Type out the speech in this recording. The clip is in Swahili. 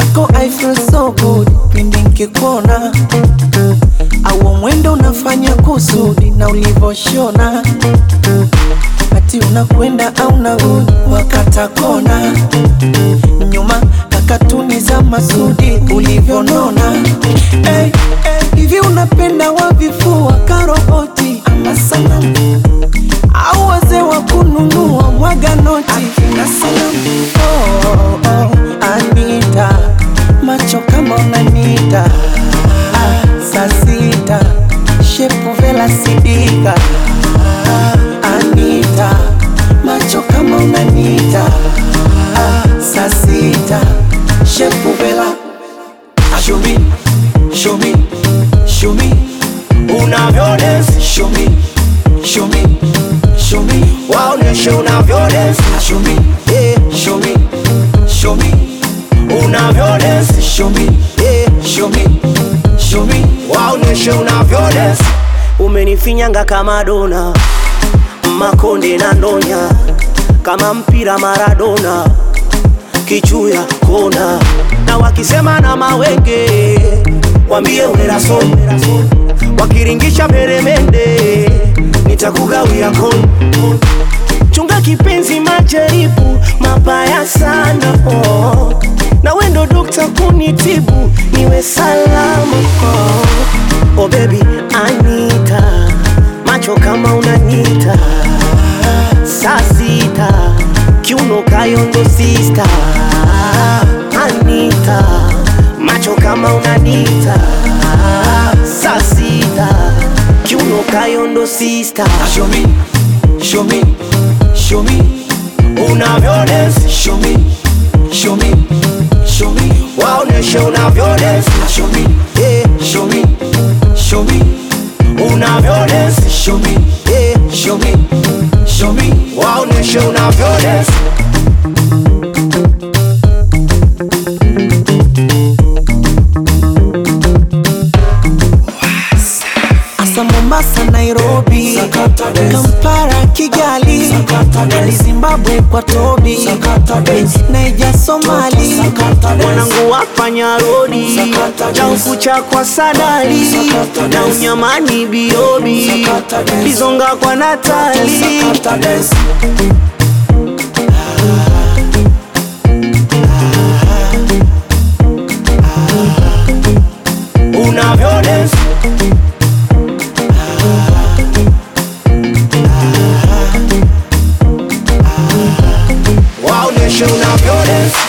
mwenzako I feel so good pindi nkikuona au mwendo unafanya kusudi na ulivoshona ati unakwenda au narudi wakata kona nyuma kakatuni za masudi ulivyonona hey, hey, hivi unapenda wavifua karoboti ama sanamu au wazee wa kununua mwaga noti akina sanamu oh, oh, oh, Anita macho kama unanita ah, saa sita shepu vela sidika ah, Anita macho kama unanita ah, saa sita shepu vela Show me, show me, show me unavyo dance. Show me, show me, show me waoneshe unavyo dance. Show me, yeah, show me, show me unavyo dance. Show me, yeah, show me, show me waoneshe unavyo dance. Umenifinyanga kama dona, makonde na ndonya, kama mpira Maradona, kichuya kona, na wakisema na mawenge wambie uneraso, wakiringisha peremende nitakugawia koni. Chunga kipenzi, majaribu mabaya sana oh. na wendo dokta kunitibu niwe salama oh. oh baby Anita, macho kama unanita saa sita kiuno kayondo sista Anita, macho kama unanita saa sita kiuno kayondo sista Show me, show me, show me unavyo dance. Show me, show me, show me waoneshe unavyo dance. Show me, yeah, show me, show me unavyo dance. Show me, yeah, show me, show me waoneshe unavyo dance. Asa Mombasa, Nairobi, Sakata dance. Kampala, Kigali, Sakata dance. Nali Zimbabwe kwa Tobi, Sakata dance. Naija Somali, Sakata dance. Wanangu wafanya rodi Sakata cha dance. ukucha kwa sadali Sakata na dance. unyamani biobi Sakata dance. bizonga kwa Natali Sakata dance. Unavyo dance. Waoneshe unavyo dance.